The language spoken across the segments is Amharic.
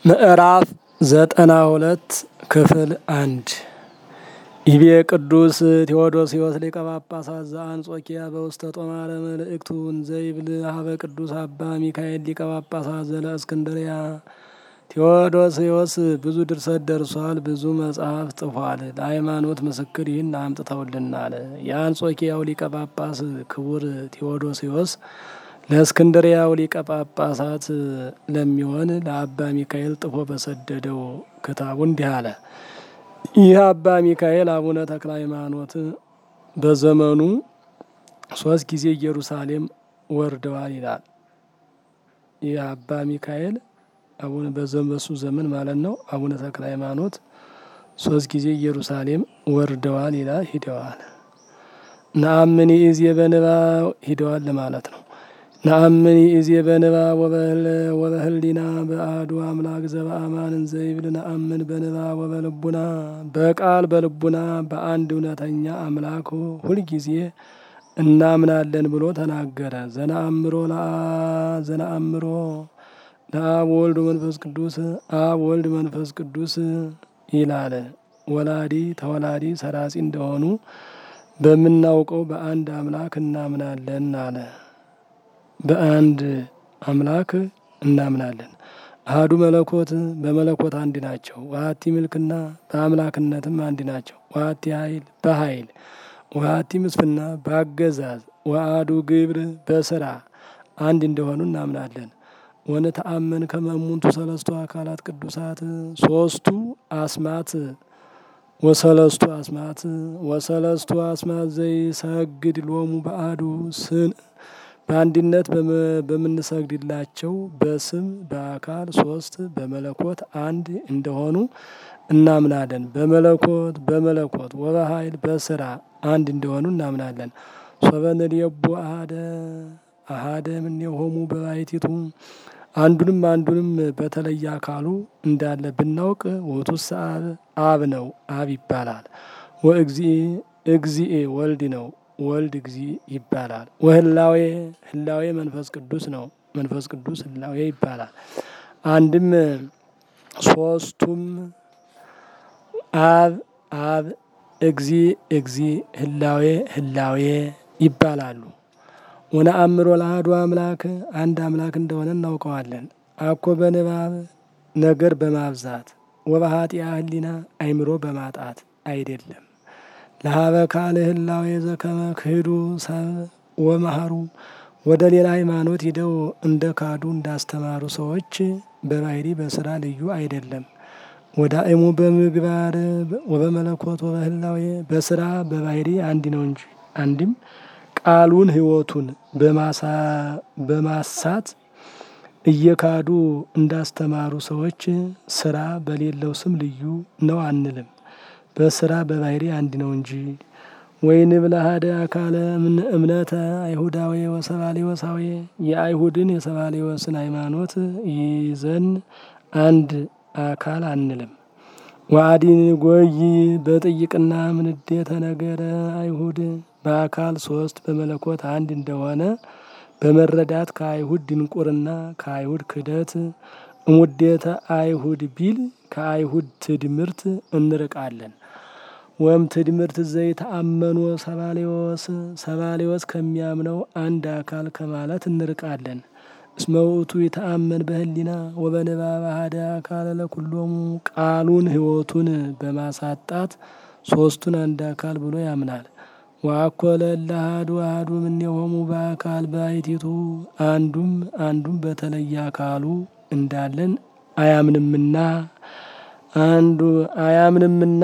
ምዕራፍ ዘጠና ሁለት ክፍል አንድ ይቤ ቅዱስ ቴዎዶስዮስ ሊቀ ጳጳሳት ዘአንጾኪያ በውስተ ጦማረ መልእክቱ እንዘይብል ሀበ ቅዱስ አባ ሚካኤል ሊቀ ጳጳሳት ዘለእስክንድርያ ቴዎዶስዮስ ብዙ ድርሰት ደርሷል፣ ብዙ መጽሐፍ ጽፏል። ለሃይማኖት ምስክር ይህን አምጥተውልናል። የአንጾኪያው ሊቀ ጳጳስ ክቡር ቴዎዶስዮስ ለእስክንድሪያው ሊቀ ጳጳሳት ለሚሆን ለአባ ሚካኤል ጥፎ በሰደደው ክታቡ እንዲህ አለ። ይህ አባ ሚካኤል አቡነ ተክለ ሃይማኖት በዘመኑ ሶስት ጊዜ ኢየሩሳሌም ወርደዋል ይላል። ይህ አባ ሚካኤል አቡነ በዘመሱ ዘመን ማለት ነው። አቡነ ተክለ ሃይማኖት ሶስት ጊዜ ኢየሩሳሌም ወርደዋል ይላል። ሂደዋል ነአምን ኢዜ በንባ ሂደዋል ለማለት ነው። ነአምን ኢዜ በንባ ወበህሊና በአሐዱ አምላክ ዘበአማን እንዘይብል ነአምን በንባ ወበልቡና በቃል በልቡና በአንድ እውነተኛ አምላክ ሁልጊዜ እናምናለን ብሎ ተናገረ። ዘነአምሮ ዘነአምሮ ለአብ ወልድ መንፈስ ቅዱስ አብ ወልድ መንፈስ ቅዱስ ይላል። ወላዲ ተወላዲ ሰራጺ እንደሆኑ በምናውቀው በአንድ አምላክ እናምናለን አለ። በአንድ አምላክ እናምናለን። አሐዱ መለኮት በመለኮት አንድ ናቸው። ዋቲ ምልክና በአምላክነትም አንድ ናቸው። ዋቲ ኃይል በኃይል ዋቲ ምስፍና በአገዛዝ ወአዱ ግብር በስራ አንድ እንደሆኑ እናምናለን። ወነተአመን ከመ እሙንቱ ሰለስቱ አካላት ቅዱሳት ሶስቱ አስማት ወሰለስቱ አስማት ወሰለስቱ አስማት ዘይሰግድ ሎሙ በአዱ ስን በአንድነት በምንሰግድላቸው በስም በአካል ሶስት በመለኮት አንድ እንደሆኑ እናምናለን። በመለኮት በመለኮት ወበኃይል በስራ አንድ እንደሆኑ እናምናለን። ሶበንልየቡ አሃደ አሃደ እምኔሆሙ በባሕቲቱ አንዱንም አንዱንም በተለየ አካሉ እንዳለ ብናውቅ ውእቱሰ አብ አብ ነው፣ አብ ይባላል። ወእግዚእ እግዚእ ወልድ ነው ወልድ እግዚ ይባላል። ወህላዌ ህላዌ መንፈስ ቅዱስ ነው መንፈስ ቅዱስ ህላዌ ይባላል። አንድም ሶስቱም አብ አብ እግዚ እግዚ ህላዌ ህላዌ ይባላሉ። ወነአምሮ ለአሐዱ አምላክ አንድ አምላክ እንደሆነ እናውቀዋለን። አኮ በንባብ ነገር በማብዛት ወበኃጢአ ህሊና አይምሮ በማጣት አይደለም። ለሀበ ካልእ ህላዌ ዘከመ ክህዱ ሰብ ወመሃሩ ወደ ሌላ ሃይማኖት ሂደው እንደ ካዱ እንዳስተማሩ ሰዎች በባህሪ በስራ ልዩ አይደለም። ወዳእሙ በምግባር ወበመለኮት ወበህላዌ በስራ በባህሪ አንድ ነው እንጂ አንድም ቃሉን ህይወቱን በማሳት እየካዱ እንዳስተማሩ ሰዎች ስራ በሌለው ስም ልዩ ነው አንልም። በስራ በባህሪ አንድ ነው እንጂ። ወይንብል አሐደ አካለ እምነተ አይሁዳዊ ወሰባሌወሳዊ የአይሁድን የሰባሌወስን ሃይማኖት ይዘን አንድ አካል አንልም። ዋዲን ጎይ በጥይቅና ምንዴተ ነገረ አይሁድ በአካል ሶስት በመለኮት አንድ እንደሆነ በመረዳት ከአይሁድ ድንቁርና ከአይሁድ ክደት እሙዴተ አይሁድ ቢል ከአይሁድ ትድምርት እንርቃለን። ወም ትድምርት ዘይተአመኑ ሰባሌዎስ ሰባሌዎስ ከሚያምነው አንድ አካል ከማለት እንርቃለን። እስመ ውእቱ የተአመን በህሊና ወበንባብ አሐደ አካል ለኩሎሙ ቃሉን ህይወቱን በማሳጣት ሶስቱን አንድ አካል ብሎ ያምናል። ወአኮለ ለአሐዱ አሐዱ እምኔሆሙ በአካል ባሕቲቱ አንዱም አንዱም በተለየ አካሉ እንዳለን አያምንምና አንዱ አያምንምና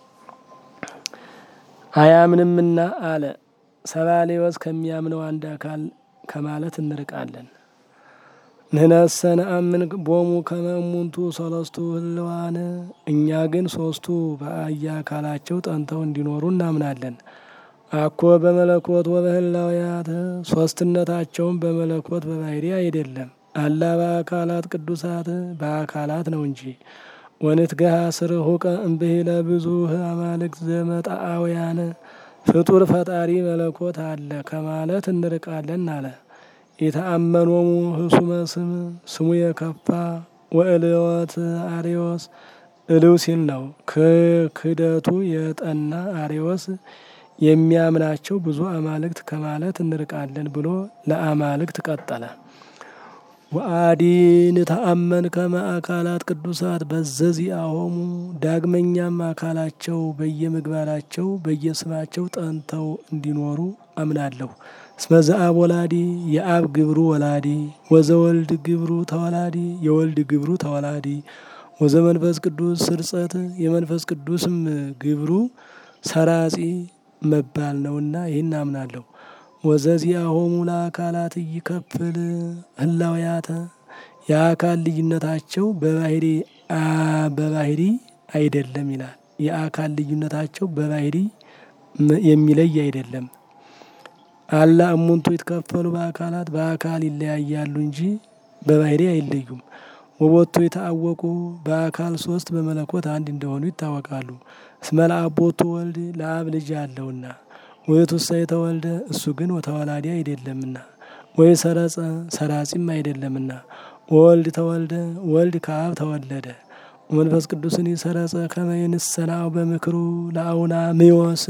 አያምንምና አለ። ሰባሌዎስ ከሚያምነው አንድ አካል ከማለት እንርቃለን። ንሕነሰ ነአምን ቦሙ ከመ እሙንቱ ሰለስቱ ህልዋን እኛ ግን ሶስቱ በየአካላቸው ጠንተው እንዲኖሩ እናምናለን። አኮ በመለኮት ወበህላውያት ሶስትነታቸውን በመለኮት በባህሪ አይደለም። አላ በአካላት ቅዱሳት በአካላት ነው እንጂ። ወንትገሃ ስርሁቀ እምብሂለ ብዙኅ አማልክት ዘመጣአውያን ፍጡር ፈጣሪ መለኮት አለ ከማለት እንርቃለን አለ። የተአመኖሙ ህሱመ ስም ስሙ የከፋ ወእልወት አሪዎስ እልው ሲል ነው። ክህደቱ የጠና አሪዎስ የሚያምናቸው ብዙ አማልክት ከማለት እንርቃለን ብሎ ለአማልክት ቀጠለ። ወአዲ ንተአመን ከመ አካላት ቅዱሳት በዘዚአሆሙ ዳግመኛም አካላቸው በየምግባራቸው በየስማቸው ጠንተው እንዲኖሩ አምናለሁ። እስመ ዘአብ ወላዲ የአብ ግብሩ ወላዲ ወዘወልድ ግብሩ ተወላዲ የወልድ ግብሩ ተወላዲ ወዘመንፈስ ቅዱስ ስርጸት የመንፈስ ቅዱስም ግብሩ ሰራጺ መባል ነውና ይህን አምናለሁ። ወዘዚአሆሙ ለአካላት ይከፍል ህላውያተ የአካል ልዩነታቸው በባህሪ በባህሪ አይደለም ይላል። የአካል ልዩነታቸው በባህሪ የሚለይ አይደለም። አላ እሙንቱ ይትከፈሉ በአካላት በአካል ይለያያሉ እንጂ በባህሪ አይለዩም። ወቦቱ የተአወቁ በአካል ሶስት በመለኮት አንድ እንደሆኑ ይታወቃሉ። እስመ ለአቦቱ ወልድ ለአብ ልጅ አለውና ውእቱሰ የተወልደ እሱ ግን ወተወላዲ አይደለምና ወይ ሰረጸ ሰራጺም አይደለምና ወልድ ተወልደ ወልድ ከአብ ተወለደ መንፈስ ቅዱስን ሰረጸ ከመ ይንሰናው በምክሩ ለአውና ምዮስ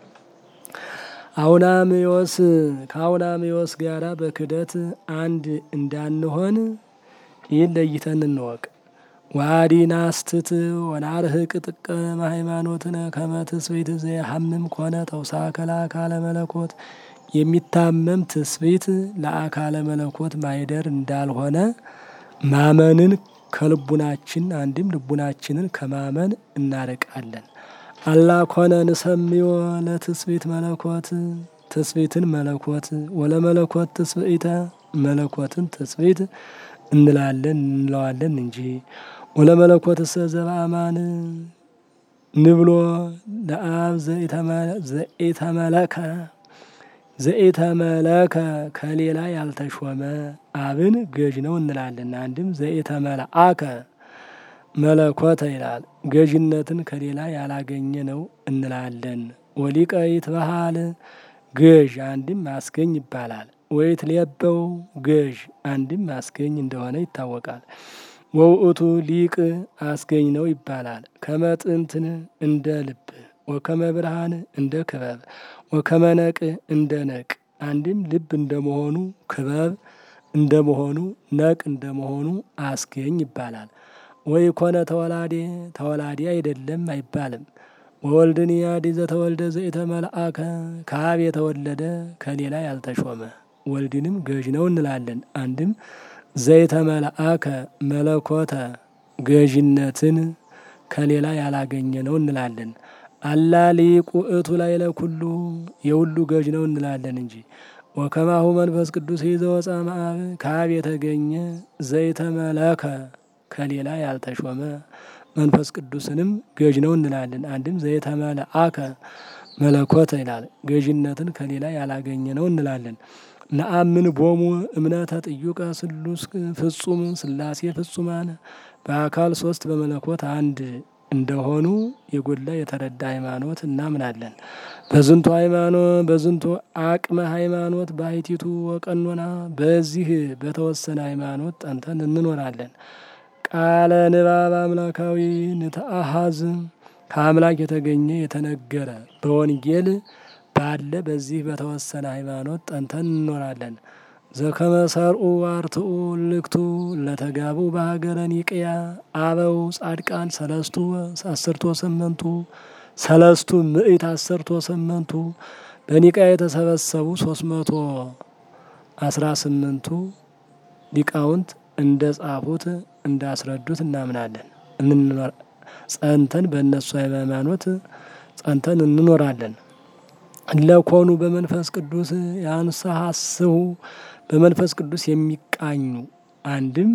አውና ምዮስ ከአውና ምዮስ ጋራ በክደት አንድ እንዳንሆን ይህን ለይተን እንወቅ። ዋዲ ናስትት ወናርህቅ ጥቀ ሃይማኖትነ ከመ ትስብእት ዘየሐምም ኮነ ተውሳከ ለአካለ መለኮት የሚታመም ትስብእት ለአካለ መለኮት ማይደር እንዳልሆነ ማመንን ከልቡናችን አንድም ልቡናችንን ከማመን እናርቃለን። አላ ኮነ ንሰምዮ ለትስብእት መለኮት ትስብእትን መለኮት ወለመለኮት ትስብእተ መለኮትን ትስብእት እንላለን እንለዋለን እንጂ ወለመለኮት እሰ ዘበአማን ንብሎ ለአብ ዘኢተመለከ ዘኢተመለከ ከሌላ ያልተሾመ አብን ገዥ ነው እንላለን። አንድም ዘኢተመልአከ መለኮተ ይላል ገዥነትን ከሌላ ያላገኘ ነው እንላለን። ወሊቀ ይትበሃል ገዥ አንድም አስገኝ ይባላል። ወይት ሌበው ገዥ አንድም አስገኝ እንደሆነ ይታወቃል። ወውእቱ ሊቅ አስገኝ ነው ይባላል። ከመጥንትን እንደ ልብ ወከመ ብርሃን እንደ ክበብ ወከመ ነቅ እንደ ነቅ አንድም ልብ እንደመሆኑ ክበብ እንደመሆኑ ነቅ እንደመሆኑ አስገኝ ይባላል። ወይ ኮነ ተወላዴ ተወላዴ አይደለም አይባልም። ወወልድን ያዲ ዘተወልደ ዘኢተመልአከ ከአብ የተወለደ ከሌላ ያልተሾመ ወልድንም ገዥ ነው እንላለን። አንድም ዘይተመልአከ መለኮተ ገዥነትን ከሌላ ያላገኘ ነው እንላለን። አላ ሊቁ እቱ ላይ ለኩሉ የሁሉ ገዥ ነው እንላለን እንጂ ወከማሁ መንፈስ ቅዱስ ይዘወፃ መአብ ከአብ የተገኘ ዘይተመለከ ከሌላ ያልተሾመ መንፈስ ቅዱስንም ገዥ ነው እንላለን። አንድም ዘይተመልአከ መለኮተ ይላል ገዥነትን ከሌላ ያላገኘ ነው እንላለን። ነአምን ቦሙ እምነተ ጥዩቀ ስሉስ ፍጹም ስላሴ ፍጹማን በአካል ሶስት በመለኮት አንድ እንደሆኑ የጎላ የተረዳ ሃይማኖት እናምናለን። በዝንቱ ሃይማኖት በዝንቱ አቅመ ሃይማኖት ባሕቲቱ ወቀኖና በዚህ በተወሰነ ሃይማኖት ጠንተን እንኖራለን። ቃለ ንባብ አምላካዊ ንተአሃዝ ከአምላክ የተገኘ የተነገረ በወንጌል ባለ በዚህ በተወሰነ ሃይማኖት ጠንተን እንኖራለን። ዘከመ ሰርኡ አርትኡ ልክቱ ለተጋቡ በሀገረ ኒቅያ አበው ጻድቃን ሰለስቱ አስርቶ ስምንቱ ሰለስቱ ምእት አስርቶ ስምንቱ በኒቅያ የተሰበሰቡ ሶስት መቶ አስራ ስምንቱ ሊቃውንት እንደ ጻፉት እንዳስረዱት እናምናለን። ጸንተን በእነሱ ሃይማኖት ጸንተን እንኖራለን። ለኮኑ በመንፈስ ቅዱስ ያንሰሐስሁ በመንፈስ ቅዱስ የሚቃኙ አንድም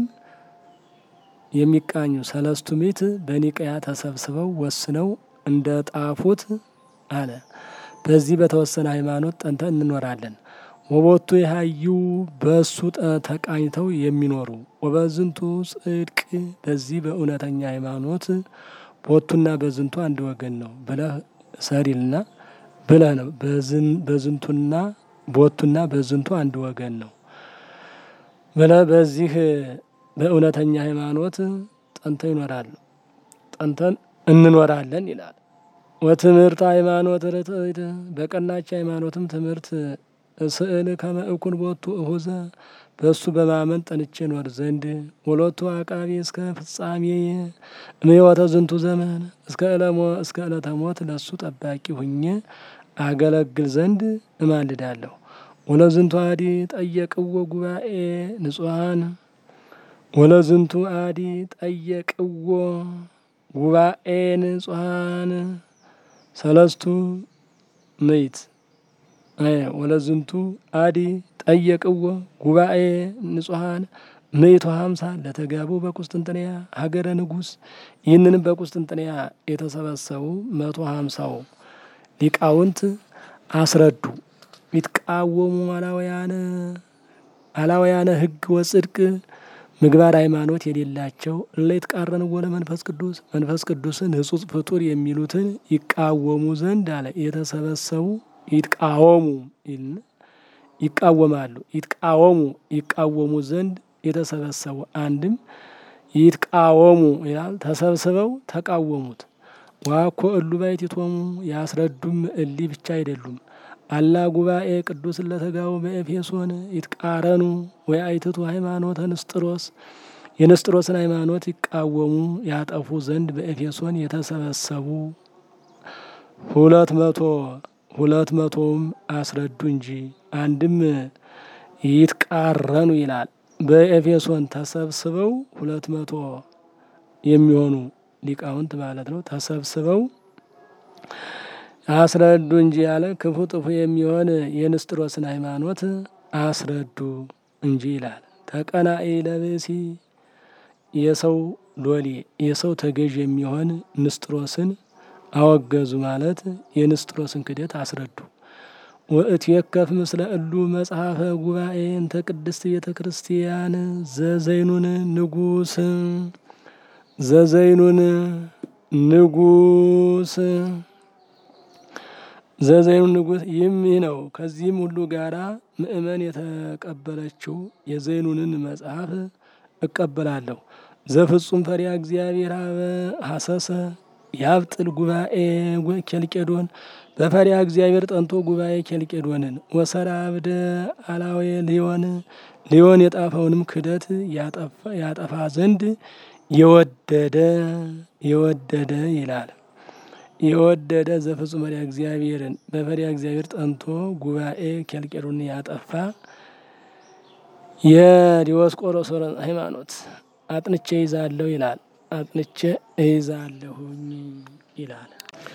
የሚቃኙ ሰለስቱ ምዕት በኒቅያ ተሰብስበው ወስነው እንደ ጣፉት አለ። በዚህ በተወሰነ ሃይማኖት ጠንተን እንኖራለን። ወቦቱ የሀዩ በእሱ ተቃኝተው የሚኖሩ ወበዝንቱ ጽድቅ በዚህ በእውነተኛ ሃይማኖት ቦቱና በዝንቱ አንድ ወገን ነው ብለህ ሰሪልና ብለህ ነው። በዝንቱና ቦቱና በዝንቱ አንድ ወገን ነው ብለህ በዚህ በእውነተኛ ሃይማኖት ጠንተው ይኖራሉ ጠንተን እንኖራለን ይላል። ወትምህርት ሃይማኖት ርትዕት በቀናች ሃይማኖትም ትምህርት ስዕል ከመእኩን ቦቱ እሁዘ በእሱ በማመን ጠንቼ ኖር ዘንድ ወሎቱ አቃቢ እስከ ፍጻሜ እምሕይወተ ዝንቱ ዘመን እስከ ዕለሞ እስከ ዕለተ ሞት ለእሱ ጠባቂ ሁኜ አገለግል ዘንድ እማልዳለሁ። ወለዝንቱ አዲ ጠየቅዎ ጉባኤ ንጹሐን ወለዝንቱ አዲ ጠየቅዎ ጉባኤ ንጹሐን ሰለስቱ ምዕት ወለዝንቱ አዲ ጠየቅዎ ጉባኤ ንጹሐን ምዕቱ ሀምሳ ለተጋቡ በቁስጥንጥንያ ሀገረ ንጉሥ። ይህንንም በቁስጥንጥንያ የተሰበሰቡ መቶ ሀምሳው ሊቃውንት አስረዱ። ይትቃወሙ አላውያነ አላውያነ ሕግ ወጽድቅ ምግባር ሃይማኖት የሌላቸው እለ ይትቃረንዎ ለመንፈስ ቅዱስ መንፈስ ቅዱስን ሕጹጽ ፍጡር የሚሉትን ይቃወሙ ዘንድ አለ የተሰበሰቡ ይትቃወሙ ይቃወማሉ ይትቃወሙ ይቃወሙ ዘንድ የተሰበሰቡ አንድም ይትቃወሙ ይላል ተሰብስበው ተቃወሙት። ዋኮ እሉ ባሕቲቶሙ ያስረዱም እሊ ብቻ አይደሉም። አላ ጉባኤ ቅዱስ ለተጋቡ በኤፌሶን ይትቃረኑ ወይ አይትቱ ሃይማኖተ ንስጥሮስ የንስጥሮስን ሃይማኖት ይቃወሙ ያጠፉ ዘንድ በኤፌሶን የተሰበሰቡ ሁለት መቶ ሁለት መቶውም አስረዱ እንጂ አንድም ይትቃረኑ ይላል። በኤፌሶን ተሰብስበው ሁለት መቶ የሚሆኑ ሊቃውንት ማለት ነው ተሰብስበው አስረዱ እንጂ ያለ ክፉ ጥፉ የሚሆን የንስጥሮስን ሃይማኖት አስረዱ እንጂ ይላል። ተቀናኢ ለብሲ የሰው ሎሌ የሰው ተገዥ የሚሆን ንስጥሮስን አወገዙ ማለት የንስጥሮስን ክደት አስረዱ። ወእትየከፍ ምስለ እሉ መጽሐፈ ጉባኤ እንተ ቅድስት ቤተ ክርስቲያን ዘዘይኑን ንጉስ ዘዘይኑን ንጉስ ዘዘይኑን ንጉስ ይህም ይህ ነው። ከዚህም ሁሉ ጋራ ምእመን የተቀበለችው የዘይኑንን መጽሐፍ እቀበላለሁ። ዘፍጹም ፈሪያ እግዚአብሔር አበ ሀሰሰ ያብጥል ጉባኤ ኬልቄዶን በፈሪያ እግዚአብሔር ጠንቶ ጉባኤ ኬልቄዶንን ወሰራ አብደ አላዌ ሊዮን ሊዮን የጣፈውንም ክደት ያጠፋ ዘንድ የወደደ የወደደ ይላል። የወደደ ዘፍጹም ፈሪያ እግዚአብሔርን በፈሪያ እግዚአብሔር ጠንቶ ጉባኤ ኬልቄዶንን ያጠፋ የዲዮስቆሮስን ሃይማኖት አጥንቼ ይዛለሁ ይላል። አጥንቼ እይዛለሁኝ ይላል።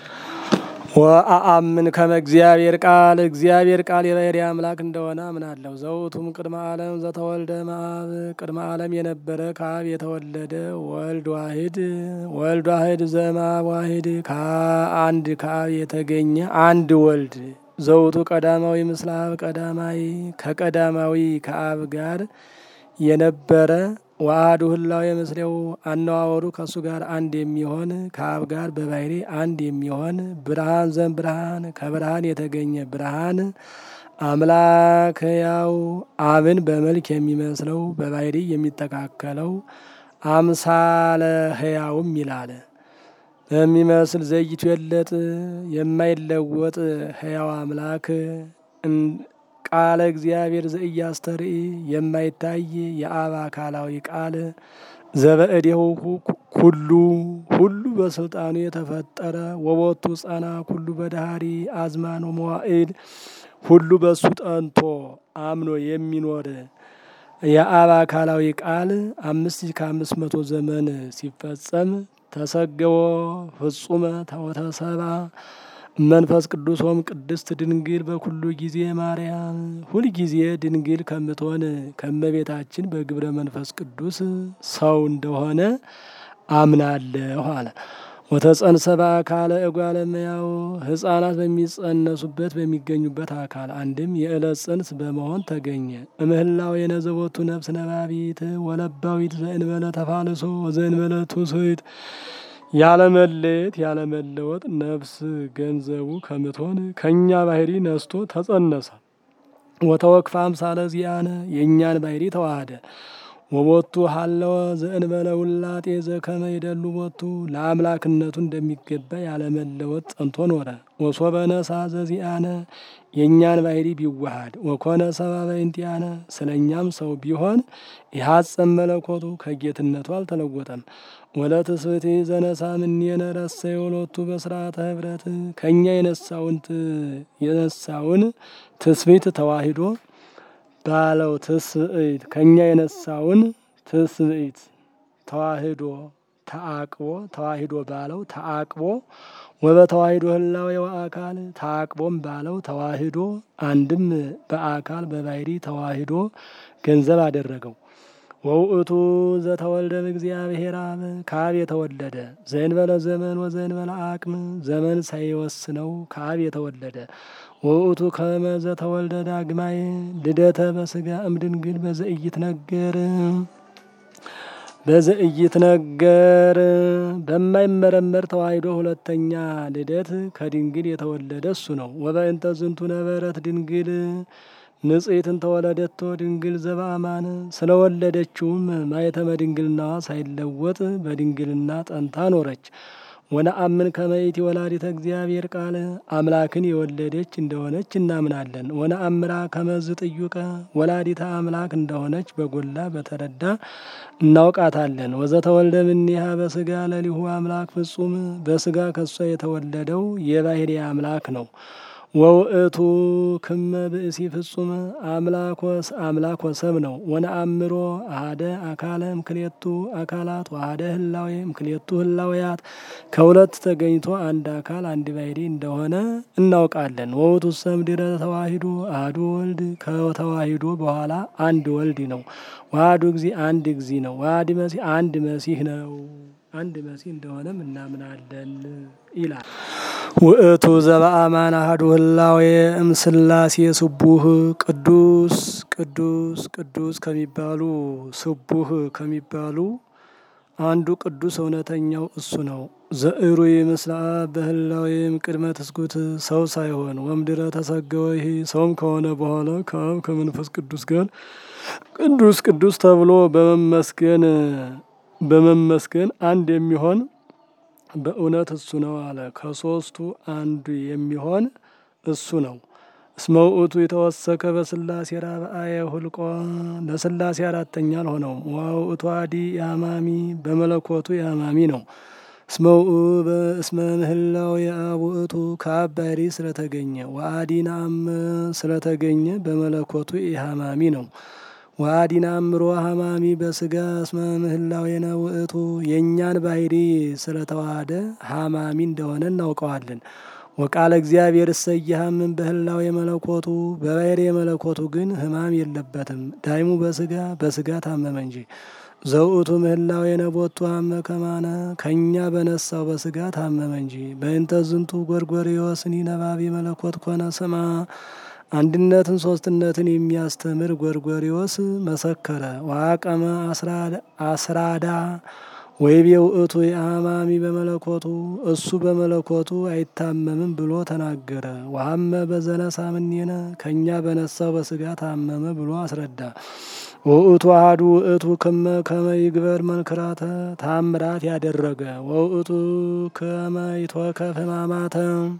ወአአምን ከመ እግዚአብሔር ቃል እግዚአብሔር ቃል የባሕርይ አምላክ እንደሆነ አምናለሁ። ዘውቱም ቅድመ ዓለም ዘተወልደ እምአብ ቅድመ ዓለም የነበረ ከአብ የተወለደ ወልድ ዋሂድ ወልድ ዋሂድ ዘእምአብ ዋሂድ ከአንድ ከአብ የተገኘ አንድ ወልድ ዘውቱ ቀዳማዊ ምስለ አብ ቀዳማዊ ከቀዳማዊ ከአብ ጋር የነበረ ዋህዱ ህላዌ ምስሌው አነዋወሩ ከእሱ ጋር አንድ የሚሆን ከአብ ጋር በባሕርይ አንድ የሚሆን ብርሃን ዘም ብርሃን ከብርሃን የተገኘ ብርሃን አምላክ ያው አብን በመልክ የሚመስለው በባሕርይ የሚተካከለው አምሳለ ህያውም ይላል በሚመስል ዘይቱ የለጥ የማይለወጥ ህያው አምላክ ቃለ እግዚአብሔር ዘኢያስተርኢ የማይታይ የአብ አካላዊ ቃል ዘበእዴሁ ኩሉ ሁሉ በስልጣኑ የተፈጠረ ወቦቱ ጸና ኩሉ በዳህሪ አዝማኖ መዋዕድ ሁሉ በሱ ጠንቶ አምኖ የሚኖር የአብ አካላዊ ቃል አምስት ሺህ ከአምስት መቶ ዘመን ሲፈጸም ተሰገወ ፍጹመ ተወተሰባ መንፈስ ቅዱስ ሆም ቅድስት ድንግል በኩሉ ጊዜ ማርያም ሁል ጊዜ ድንግል ከምትሆን ከመቤታችን በግብረ መንፈስ ቅዱስ ሰው እንደሆነ አምናለሁ አለ። ወተጸንሰ በአካለ እጓለ እመሕያው ሕፃናት በሚጸነሱበት በሚገኙበት አካል አንድም የዕለት ጽንስ በመሆን ተገኘ። እምህላው የነዘቦቱ ነፍስ ነባቢት ወለባዊት ዘእንበለ ተፋልሶ ወዘእንበለ ትውስት ያለመለየት ያለመለወጥ ነፍስ ገንዘቡ ከምትሆን ከእኛ ባሕርይ ነስቶ ተጸነሰ። ወተወክፈ አምሳለ ዚአነ የእኛን ባሕርይ ተዋሃደ። ወቦቱ ሀለወ ዘእንበለ ውላጤ ዘከመ ይደሉ ቦቱ ለአምላክነቱ እንደሚገባ ያለመለወጥ ጸንቶ ኖረ። ወሶበ ነሳ ዘዚአነ የእኛን ባህሪ ቢዋሃድ ወኮነ ሰብአ በእንቲአነ ስለ እኛም ሰው ቢሆን ይሐጸም መለኮቱ ከጌትነቱ አልተለወጠም። ወለትስብእቲ ዘነሳ እምኔነ ረሰዮ ሎቱ በስርዓተ ህብረት ከእኛ የነሳውን የነሳውን ትስብእት ተዋሂዶ ባለው ትስብእት ከእኛ የነሳውን ትስብእት ተዋሂዶ ተአቅቦ ተዋሂዶ ባለው ተአቅቦ ወበተዋሂዶ ህላዌ ወአካል ተአቅቦም ባለው ተዋሂዶ አንድም በአካል በባህሪ ተዋሂዶ ገንዘብ አደረገው። ወውእቱ ዘተወልደ እግዚአብሔር አብ ከአብ የተወለደ ዘእንበለ ዘመን ወዘእንበለ አቅም ዘመን ሳይወስነው ከአብ የተወለደ ወውእቱ ከመ ዘተወልደ ዳግማይ ልደተ በስጋ እምድንግል በዘእይት ነገር በዘእይት ነገር በማይመረመር ተዋሂዶ ሁለተኛ ልደት ከድንግል የተወለደ እሱ ነው። ወበእንተ ዝንቱ ነበረት ድንግል ንጽሕትን ተወለደቶ ድንግል ዘበአማን ስለወለደችውም ማየተመ ድንግልናዋ ሳይለወጥ በድንግልና ጠንታ ኖረች። ወነአምን ከመይእቲ ወላዲተ እግዚአብሔር ቃል አምላክን የወለደች እንደሆነች እናምናለን። ወነአምራ ከመዝ ጥዩቀ ወላዲተ አምላክ እንደሆነች በጎላ በተረዳ እናውቃታለን። ወዘተወልደ እምኔሃ በስጋ ለሊሁ አምላክ ፍጹም በስጋ ከሷ የተወለደው የባህሪ አምላክ ነው። ወውእቱ ክመ ብእሲ ፍጹም አምላኮስ አምላክ ወሰብ ነው። ወነአምሮ አሃደ አካለ እምክሌቱ አካላት ወአሃደ ህላዌ እምክሌቱ ህላዌያት ከሁለት ተገኝቶ አንድ አካል አንድ ባሕሪ እንደሆነ እናውቃለን። ወውእቱ ሰምድረ ተዋሂዶ አሐዱ ወልድ ከተዋሂዶ በኋላ አንድ ወልድ ነው። ዋህዱ እግዚ አንድ እግዚ ነው። ዋህድ መሲህ አንድ መሲህ ነው። አንድ መሲህ እንደሆነም እናምናለን ይላል። ውእቱ ዘበአማን አሐዱ ህላዌ እምስላሴ ስቡህ ቅዱስ ቅዱስ ቅዱስ ከሚባሉ ስቡህ ከሚባሉ አንዱ ቅዱስ እውነተኛው እሱ ነው። ዘእሩይ ምስለ አብ በህላዌም ቅድመ ትስጉት ሰው ሳይሆን ወምድረ ተሰገወ ይሄ ሰውም ከሆነ በኋላ ከአብ ከመንፈስ ቅዱስ ጋር ቅዱስ ቅዱስ ተብሎ በመመስገን በመመስገን አንድ የሚሆን በእውነት እሱ ነው አለ። ከሶስቱ አንዱ የሚሆን እሱ ነው። እስመ ውእቱ የተወሰከ በስላሴ ራብአየ ሁልቆ ለስላሴ አራተኛ አልሆነውም። ወውእቱ አዲ የአማሚ በመለኮቱ የአማሚ ነው። እስመ ምህላው የአብ ውእቱ ከአብ ባሕሪ ስለተገኘ ወአዲናም ስለተገኘ በመለኮቱ የሃማሚ ነው። ወአዲና አምሮ ሀማሚ በስጋ እስመ ምህላዌነ ውእቱ የእኛን ባሕሪ ስለተዋሃደ ሀማሚ እንደሆነ እናውቀዋለን። ወቃለ እግዚአብሔር እሰይሃምን በህላዌ መለኮቱ በባሕሪ የመለኮቱ ግን ህማም የለበትም። ዳይሙ በስጋ በስጋ ታመመ እንጂ ዘውእቱ ምህላዌነ ቦቱ ሀመ ከማነ ከእኛ በነሳው በስጋ ታመመ እንጂ በእንተ ዝንቱ ጎርጎርዮስኒ ነባቢ መለኮት ኮነ ስማ አንድነትን ሶስትነትን የሚያስተምር ጎርጎሪዎስ መሰከረ። ዋቀመ አስራዳ ወይቤ ውእቱ የአማሚ በመለኮቱ እሱ በመለኮቱ አይታመምም ብሎ ተናገረ። ወሀመ በዘነሳ እምኔነ ከእኛ በነሳው በስጋ ታመመ ብሎ አስረዳ። ወውእቱ አሐዱ ውእቱ ከመ ከመ ይግበር መንክራተ ታምራት ያደረገ ወውእቱ ከመ ይትወከፍ ሕማማተ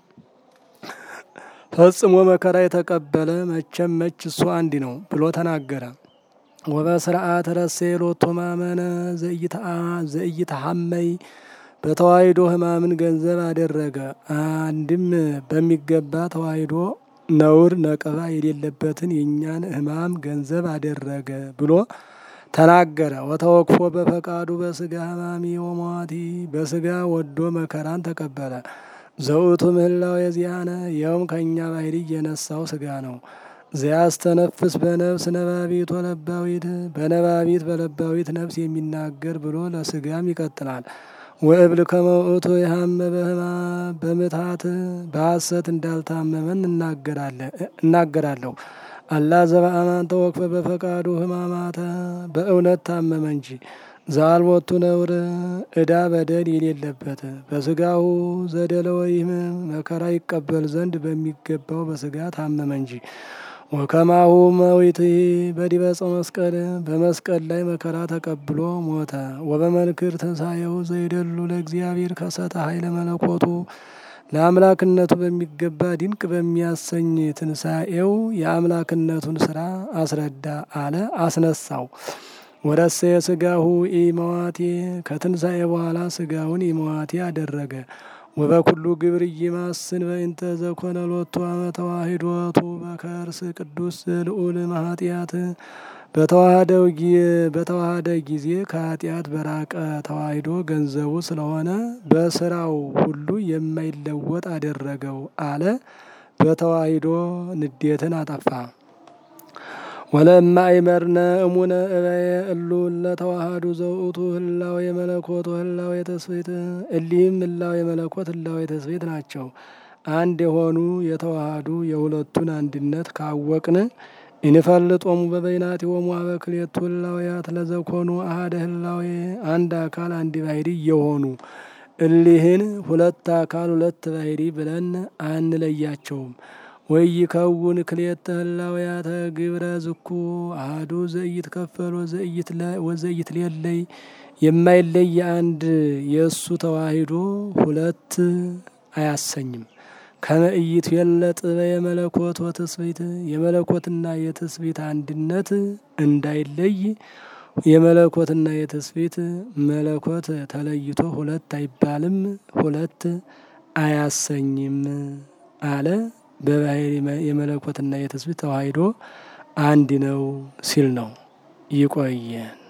ፈጽሞ መከራ የተቀበለ መቼም መች እሱ አንድ ነው ብሎ ተናገረ። ወበስርዓት ረሴ ሎቶ ማመነ ዘኢይተሐመይ በተዋሂዶ ሕማምን ገንዘብ አደረገ። አንድም በሚገባ ተዋሂዶ ነውር ነቀባ የሌለበትን የእኛን ሕማም ገንዘብ አደረገ ብሎ ተናገረ። ወተወክፎ በፈቃዱ በስጋ ሕማሚ ወሟቲ በስጋ ወዶ መከራን ተቀበለ። ዘውእቱ ምህላው የዚያነ ይኸውም ከእኛ ባሕሪ የነሳው ስጋ ነው። ዘያስተነፍስ በነፍስ ነባቢት ወለባዊት በነባቢት በለባዊት ነፍስ የሚናገር ብሎ ለስጋም ይቀጥላል። ወእብል ከመ ውእቱ የሀመ በህማ በምትሃት በሐሰት እንዳልታመመን እናገራለሁ። አላ ዘበአማን ተወክፈ በፈቃዱ ህማማተ በእውነት ታመመ እንጂ ዛልቦቱ ነውር ዕዳ በደል የሌለበት በስጋሁ ዘደለ ወይም መከራ ይቀበል ዘንድ በሚገባው በስጋ ታመመ እንጂ ወከማሁ መዊት በዲበ ዕፀ መስቀል በመስቀል ላይ መከራ ተቀብሎ ሞተ። ወበመንክር ትንሣኤው ዘይደሉ ለእግዚአብሔር ከሰተ ኃይለ መለኮቱ ለአምላክነቱ በሚገባ ድንቅ በሚያሰኝ ትንሣኤው የአምላክነቱን ስራ አስረዳ አለ አስነሳው። ወረሰ የስጋሁ ኢመዋቴ ከትንሣኤ በኋላ ስጋውን ኢመዋቴ አደረገ። ወበኩሉ ግብር ይማስን በእንተ ዘኮነ ሎቱ አመ ተዋሂዶቱ በከርስ ቅዱስ ልዑል ማኃጢአት በተዋህደው በተዋህደ ጊዜ ከኃጢአት በራቀ ተዋሂዶ ገንዘቡ ስለሆነ በስራው ሁሉ የማይለወጥ አደረገው አለ። በተዋሂዶ ንዴትን አጠፋ። ወለማ አይመርነ እሙነ እበየ እሉ ለተዋሃዱ ዘውእቱ ህላዌ የመለኮት ህላዌ የተስቤት እሊህም ህላዌ የመለኮት ህላዌ የተስቤት ናቸው። አንድ የሆኑ የተዋሃዱ የሁለቱን አንድነት ካወቅን ኢንፈልጦሙ በበይናቲሆሙ አበክሌቱ ህላዌያት ለዘኮኑ አሃደ ህላዌ አንድ አካል አንድ ባህሪ የሆኑ እሊህን ሁለት አካል ሁለት ባህሪ ብለን አንለያቸውም። ወይ ከውን ክልኤተ ህላዌያተ ግብረ ዝኩ አሐዱ ዘኢት ከፈል ወዘኢት ሌለይ የማይለይ አንድ የእሱ ተዋሂዶ ሁለት አያሰኝም። ከመእይት የለጥ የመለኮት ወትስብእት የመለኮትና የትስብእት አንድነት እንዳይለይ የመለኮትና የትስብእት መለኮት ተለይቶ ሁለት አይባልም፣ ሁለት አያሰኝም አለ። በባህሪ የመለኮትና የትስብእት ተዋሂዶ አንድ ነው ሲል ነው። ይቆየን።